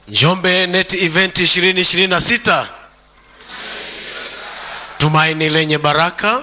Njombe Net Event 2026 tumaini lenye baraka.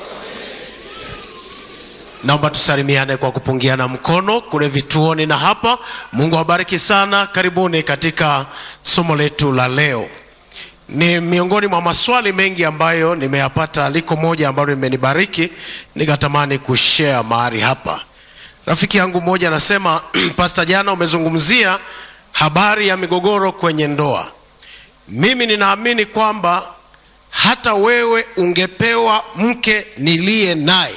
Naomba tusalimiane kwa kupungiana mkono kule vituoni na hapa. Mungu awabariki sana. Karibuni katika somo letu la leo. Ni miongoni mwa maswali mengi ambayo nimeyapata, liko moja ambalo limenibariki nikatamani kushare mahali hapa. Rafiki yangu mmoja anasema, Pastor, jana umezungumzia habari ya migogoro kwenye ndoa. Mimi ninaamini kwamba hata wewe ungepewa mke niliye naye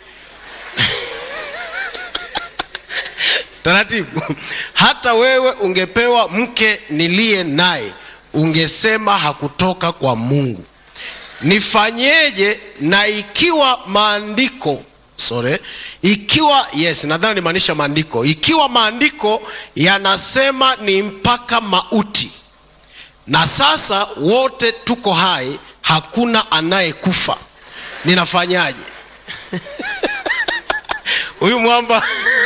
taratibu, hata wewe ungepewa mke niliye naye ungesema hakutoka kwa Mungu. Nifanyeje? Na ikiwa maandiko sorry, ikiwa yes, nadhani nimaanisha maandiko, ikiwa maandiko yanasema ni mpaka mauti, na sasa wote tuko hai, hakuna anayekufa, ninafanyaje? huyu mwamba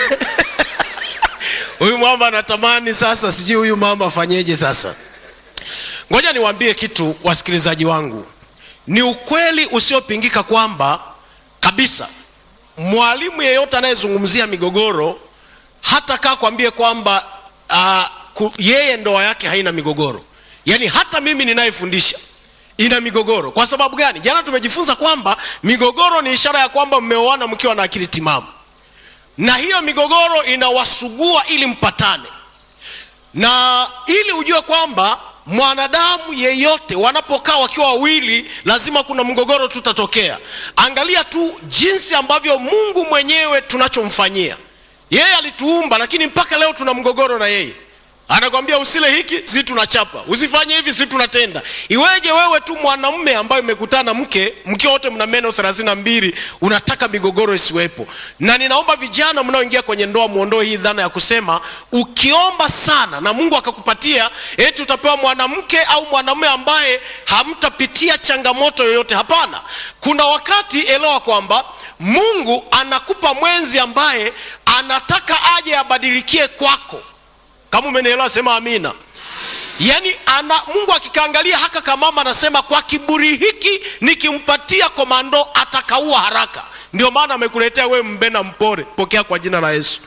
huyu mwamba anatamani sasa, sijui huyu mama afanyeje sasa. Ngoja niwaambie kitu, wasikilizaji wangu, ni ukweli usiopingika kwamba kabisa mwalimu yeyote anayezungumzia migogoro hata kaa kwambie kwamba uh, yeye ndoa yake haina migogoro. Yaani hata mimi ninayefundisha ina migogoro. Kwa sababu gani? Jana tumejifunza kwamba migogoro ni ishara ya kwamba mmeoana mkiwa na akili timamu, na hiyo migogoro inawasugua ili mpatane, na ili ujue kwamba mwanadamu yeyote wanapokaa wakiwa wawili lazima kuna mgogoro tutatokea. Angalia tu jinsi ambavyo Mungu mwenyewe tunachomfanyia yeye. Alituumba, lakini mpaka leo tuna mgogoro na yeye. Anakwambia usile hiki, si tunachapa, usifanye hivi, si tunatenda. Iweje wewe tu mwanamume ambaye umekutana mke mkiwa wote mna meno thelathini na mbili unataka migogoro isiwepo? Na ninaomba vijana mnaoingia kwenye ndoa muondoe hii dhana ya kusema ukiomba sana na Mungu akakupatia eti utapewa mwanamke au mwanamume ambaye hamtapitia changamoto yoyote. Hapana, kuna wakati elewa kwamba Mungu anakupa mwenzi ambaye anataka aje abadilikie kwako. Kama umenielewa sema amina. Yaani ana Mungu akikaangalia haka kamama anasema kwa kiburi hiki nikimpatia komando atakaua haraka. Ndio maana amekuletea wewe mbena mpore, pokea kwa jina la Yesu.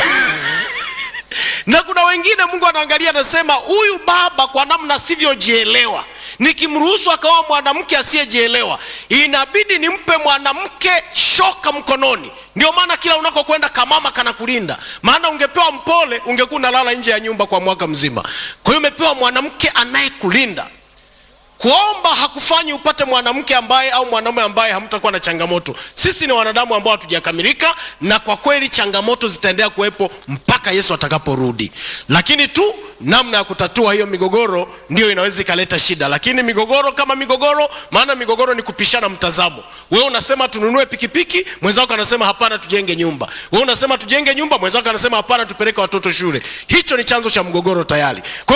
na kuna wengine Mungu anaangalia anasema huyu baba kwa namna sivyojielewa, nikimruhusu akawa mwanamke asiyejielewa, inabidi nimpe mwanamke shoka mkononi. Ndio maana kila unakokwenda kamama kanakulinda, maana ungepewa mpole ungekuwa unalala nje ya nyumba kwa mwaka mzima. Kwa hiyo umepewa mwanamke anayekulinda. Kuomba hakufanyi upate mwanamke ambaye au mwanaume ambaye hamtakuwa na changamoto. Sisi ni wanadamu ambao hatujakamilika, na kwa kweli changamoto zitaendelea kuwepo mpaka Yesu atakaporudi, lakini tu namna ya kutatua hiyo migogoro ndio inaweza ikaleta shida. Lakini migogoro kama migogoro, maana migogoro ni kupishana mtazamo. Wewe unasema tununue pikipiki, mwenzako anasema hapana, tujenge nyumba. Wewe unasema tujenge nyumba, mwenzako anasema hapana, tupeleke watoto shule. Hicho ni chanzo cha mgogoro tayari. Kwa